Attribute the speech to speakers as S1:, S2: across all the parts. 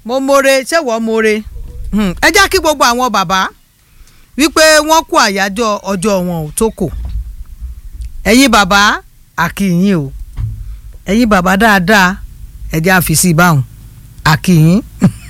S1: mo more ṣé wọ́n more Hmm, ẹ já kí gbogbo àwọn bàbá wípé wọ́n kú àyájọ́ ọjọ́ wọn ò tó kò ẹ̀yin bàbá àkìyìn o ẹ̀yin bàbá dáadáa ẹ jẹ́ àfìsí báwọn àkìyìn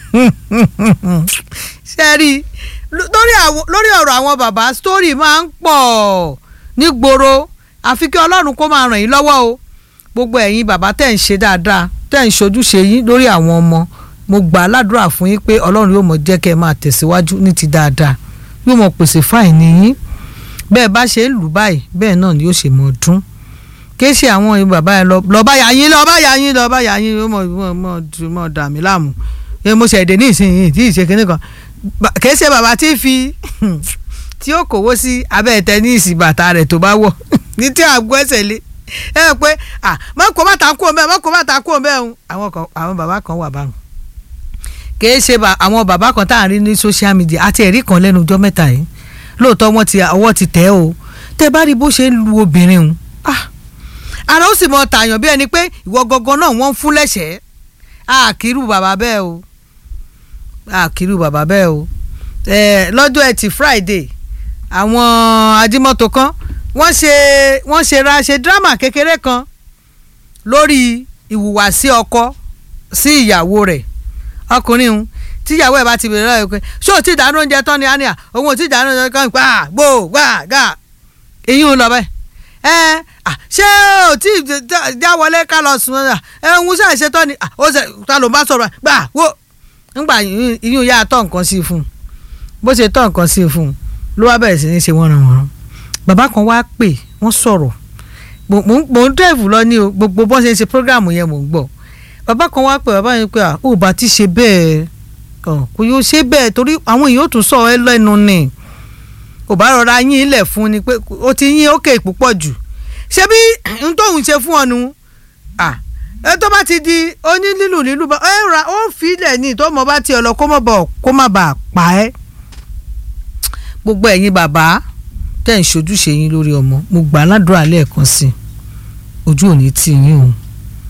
S1: ṣe rí i lórí àwọn- lórí ọ̀rọ̀ àwọn bàbá story máa ń pọ̀ nígboro àfi kí ọlọ́run kó máa ràn yín lọ́wọ́ o gbogbo ẹ̀yin bàbá tẹ̀ ń ṣe dáadáa tẹ̀ ń ṣojúṣe yín lórí àwọn ọmọ mo gbà á ládùúrà fún yín pé ọlọ́run yóò mọ̀ jẹ́ kẹ́ ẹ máa tẹ̀síwájú ní ti dáadáa yóò mọ̀ pèsè fáìní yín bẹ́ẹ̀ bá ṣe ń lù báyìí bẹ́ẹ̀ náà ni yóò ṣe mọ̀ dún kìí ṣe àwọn ìlú bàbá yẹn lọ lọ bá yà yín lọ bá yà yín lọ bá yà yín ó mọ̀ mọ̀ mọ̀ dùn- mọ̀ dà mí láàmú ẹ mo ṣẹ̀dẹ̀ ní ìsinyìí tí ì ṣe kinní kan Ba- kìí ṣe bàbá tí ń fi tí ó kówó sí abẹ́ tẹ́níìsì bàtà rẹ̀ tó bá wọ̀ ní tí àgbo ẹsẹ̀ lé ẹ rẹ pé à má kó bàtà kú òun bẹ́ẹ̀ má kó bàtà kú òun bẹ́ẹ̀ ń àwọn kan àwọn bàbá kan wà báwọn kìí ṣe bà- àwọn bàbá kan tá à ń rí ní social media àti ẹ̀rí kan lẹ́nu ọjọ́ mẹ́ta yìí lóòótọ́ wọ́n ti ọwọ́ ti tẹ̀ ọ́ tẹ́ bá rí bó ṣe ń lu obìnrin o ah ara ó sì mọ tààyàn bí ẹni pé ìwọ gangan náà wọ́n ń fún lẹ́sẹ̀ẹ́ àkírù bàbá bẹ́ẹ̀ o àkírù bàbá bẹ́ẹ̀ o ẹ lọ́jọ́ ẹtì Friday àwọn ajímọ́tò kan wọ́n ṣe wọ́n ṣe ra ṣe drama kékeré kan lórí ìhùwàsí ọkọ sí ìyàwó rẹ̀ ọkùnrin ń tíyàwó ẹ̀ bá ti bèrè lọ́wọ́ ẹ̀ pé ṣé o ti dáná oúnjẹ tán ni á ní à òun ò ti dáná oúnjẹ kan gbà gbò gbà gà èyí ń lọ bẹ́ẹ̀ ẹ à ṣé o ti já wọlé ká lọ sùn ẹ ẹ ń ṣe àṣetọ́ ni à, ó ṣe ta ló ń bá sọ̀rọ̀ gbà wò ńgbà ìyún yá tọ́ nǹkan sí i fún un bó ṣe tọ́ nǹkan sí i fún un ló wá bẹ̀rẹ̀ sí ní ṣe wọ́nranwọ̀nran bàbá kan wá pè wọ́n sọ̀rọ̀ mo mo ń- mo ń dẹ́ẹ̀fù lọ ní o gbogbo bọ́n ṣe ń ṣe prógráàmù yẹn mò ń gbọ́ bàbá kan wá pè bàbá yẹn pé à ó bá ti ṣe bẹ́ẹ̀ ọ̀ kò yóò ṣe bẹ́ẹ̀ torí àwọn èèyàn ò tún sọ ẹ lẹ́nu ni kò bá rọra yín ilẹ̀ fún ni pé ó ti yín ókè púpọ̀ jù ṣé bí n tóun ṣe fún ọ nu à ẹ tó bá ti di oní lílù lílù bá ẹ ra ó fi ilẹ̀ ní tó mọ bá tiẹ̀ lọ kó mọ̀ bọ̀ kó má bàa pa ẹ́ gbogbo ẹ̀yin bàbá tẹ̀ ń ṣojúṣe yín lórí ọmọ mo gbà á ládùúrà lẹ́ẹ̀kan sí i ojú ò ní tì yín o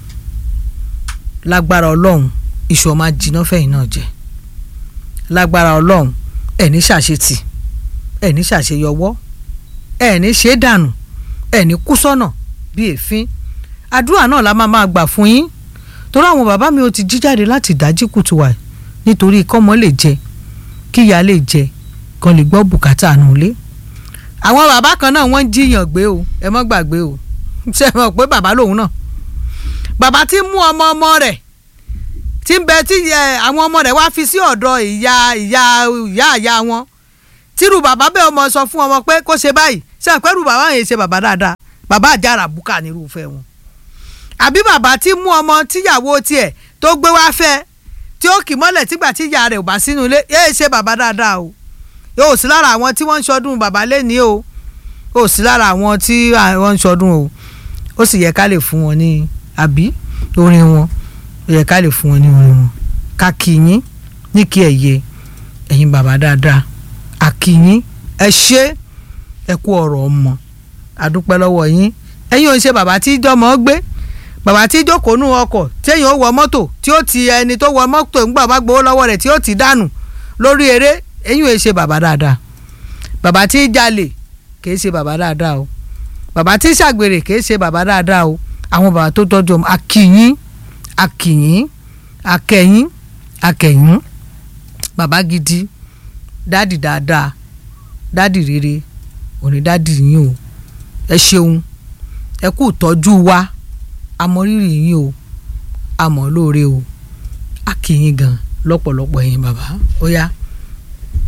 S1: lágbára ọlọ́run iṣu ọmọ ajiná fẹ̀yìn náà jẹ lágbára ọlọ́run ẹ̀ ní ṣàṣetì ẹ̀ ní ṣàṣeyọwọ́ ẹ̀ ní ṣe é dànù ẹ̀ ní kú sọ́nà bí èéfín àdúrà náà la máa máa gbà fún yín torí àwọn bàbá mi ò ti jí jáde láti ìdájí kùtù wà nítorí kọ́mọ lè jẹ kíyà lè jẹ kan lè gbọ́ bùkátà àánú ilé àwọn bàbá kan náà wọ́n ń jiyàn gbé o ẹ mọ́ gbàgbé o ṣe é mọ̀ pé bàbá lòun náà bàbá tí ń mú ọmọ ọmọ rẹ̀ tí ń bẹ tí ẹ, àwọn ọmọ rẹ̀ wá fi sí ọ̀dọ̀ ìyá ìyá ìyá ìyá wọn tírú bàbá bẹ́ẹ̀ ọmọ sọ fún ọmọ pé kó ṣe báyìí ṣe àpẹrù bàbá yẹn ṣe bàbá dáadáa bàbá àjàrà bùkà nírúfẹ́ wọn àbí bàbá tí mú ọmọ tíyàwó tiẹ̀ tó gbé wá fẹ́ tí ó kì mọ́lẹ̀ tígbà tí ìyá rẹ̀ ò bá sínú ilé yéé ṣe bàbá dáadáa o yóò sí lára àwọn tí wọ́n ń ṣọdún bàbá lẹ́ni o ó sí lára àwọn tí wọ́n ń ṣọdún o ó sì yẹ ká lè fún wọn ní àbí orin wọn ó yẹ ká lè fún wọn ní orin wọn ká kí yín ní kí ẹ yẹ ẹ̀yin bàbá dáadáa àkíyín ẹ ṣé ẹ kú ọ̀rọ̀ ọmọ àdúpẹ́ lọ́wọ́ yín ẹ̀yin ò ń ṣe bàbá tí jọmọ gbé bàbá tí jókòó nù ọkọ̀ téèyàn ó wọ mọ́tò tí ó ti ẹni tó wọ mọ́tò ńgbà bá gbowó lọ́wọ́ rẹ̀ tí ó ti dànù lórí eré ẹ̀yin ò ń ṣe bàbá dáadáa bàbá tí jalè kì í ṣe bàbá dáadáa o bàbá tí ṣàgbèrè kì í ṣe bàbá dáadáa o àwọn bàbá tó tọ́jú ọmọ akíyín akíyín akẹyín akẹyín bàbá gidi dádì dáadáa dádì rere òní dádì yín o ẹ ṣeun ẹ kú ìtọ́jú wa amọrírì yín o àmọ́ lóore o akíyín gan lọ́pọ̀lọpọ̀ yín bàbá ó yá